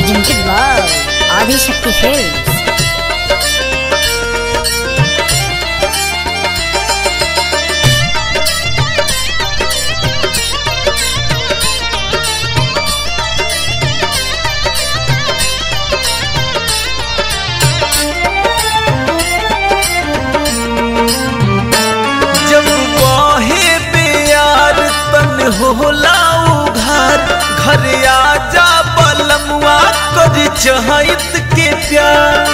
presented by Adi Shakti Films. जब बहे प्यार तन होला उघार घर आजा बलमुआ कर चहित के प्यार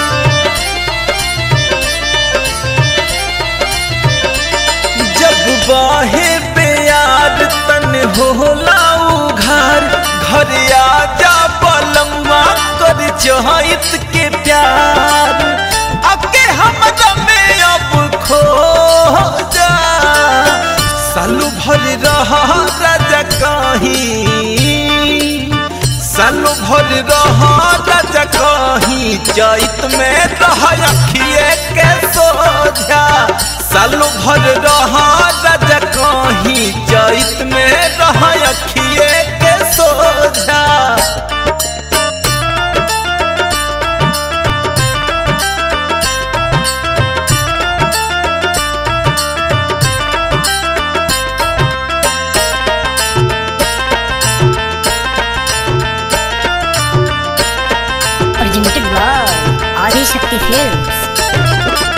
जब बहे प्यार तन होला उघार घर आजा बलमुआ कर चहित के प्यार अके हमरा में अब खो जा सालू भर रहा राजा कहीं सालू भर रहा राजा कहीं चैत में रह अखिए के सोझा सालू भर रहा राजा कहीं चैत में रह अखिए के सोझा Presented by Adi Shakti Films.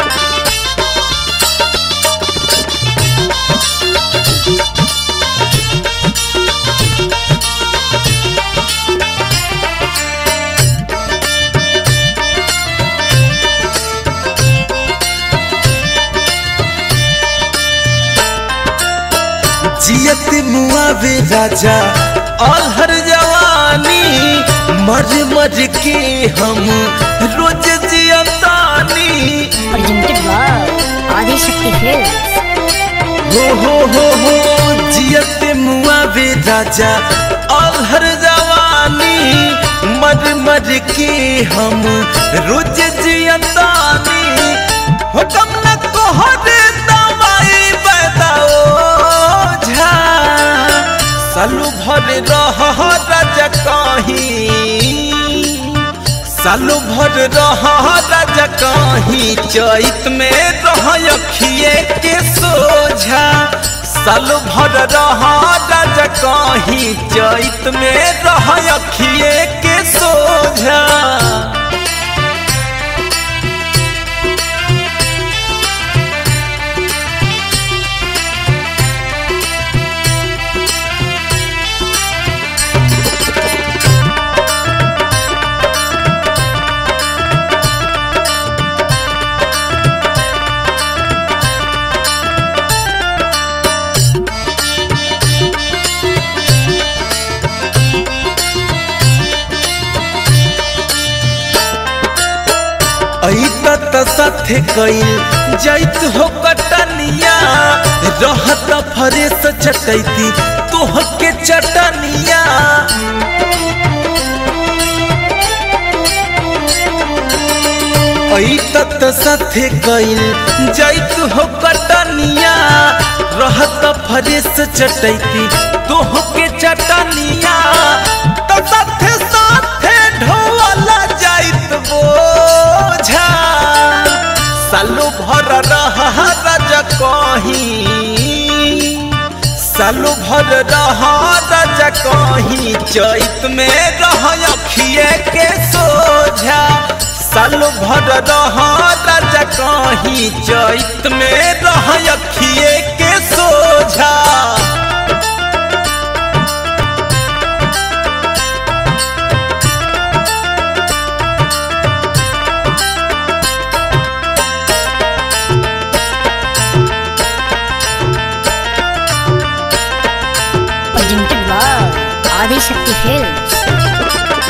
जियत मुआवे राजा अलहर जवानी मर मर के हम रोज जियतानी Presented by Adi Shakti Films. हो हो हो हो जियत मुआवे राजा अलहर जवानी मर मर के हम रोज जियतानी हो कम न कोहरे दवाई बताओ झा सालू भर रह राजा कहीं सालू भर रह राजा कहीं चैत में रह अखिए के सोझा सालू भर रह राजा कहीं चैत में रह अखिए के सोझा ऐत त साथे कइल जैत हो कटनिया रहत फरेस चटैती तोह के चटनिया ऐत त साथे कइल जैत हो कटनिया रहत फरेस चटैती तोह के चटनिया त साथे साथे ढोला जाइत बोझा सालो भर रहा राजा कहीं सालो भर रहा राजा कहीं चैत में रह अखिए के सोझा सालो भर रहा राजा कहीं चैत में रह अखिए के सोझा Presented by Adi Shakti Films.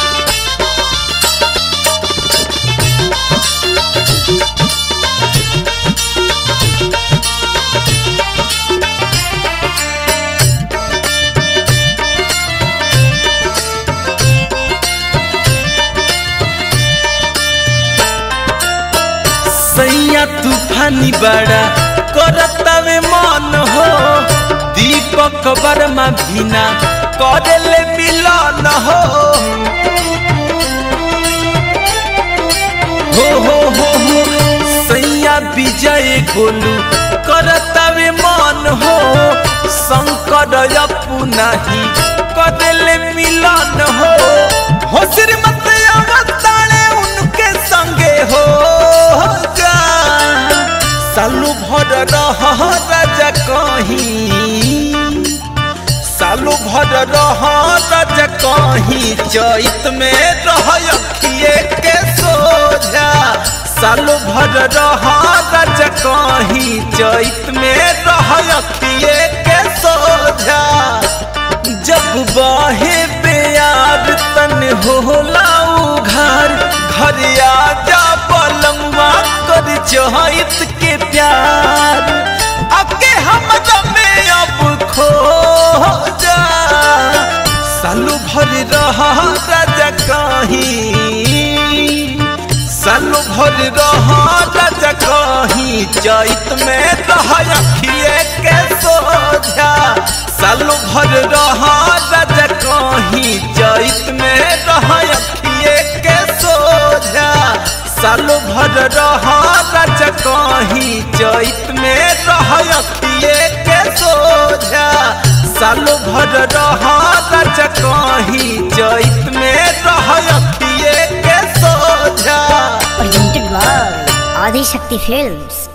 सैया तूफानी बड़ा करतवे मन हो दीपक वर्मा बिना करले मिलन हो विजय गोलू करतावे मन हो शंकर अपना ही कदले मिलन हो हो श्रीमत अवतारे उनके संगे हो जा सालू भर रह राजा कहीं सालू भर रह राजा कहीं चैत में रह अखिए के सोझा सालू भर रह राजा कहीं चैत में रह अखिए के सोझा जब बाहे प्यार तन होला उघार घर आजा पलंगवा कर चहित के प्यार अके हम में अब खो जा सालू भर रहा राजा कहीं सालू भर रहा राजा कहीं चैत में रहा अखिए के सोझा सालू भर रहा राजा कहीं चैत में रहा अखिए के सोझा सालू भर रहा राजा कहीं चैत में रहा अखिए के सोझा सालू भर रहा राजा कहीं चैत में रहा अखिए के सोझा presented by Adi Shakti Films.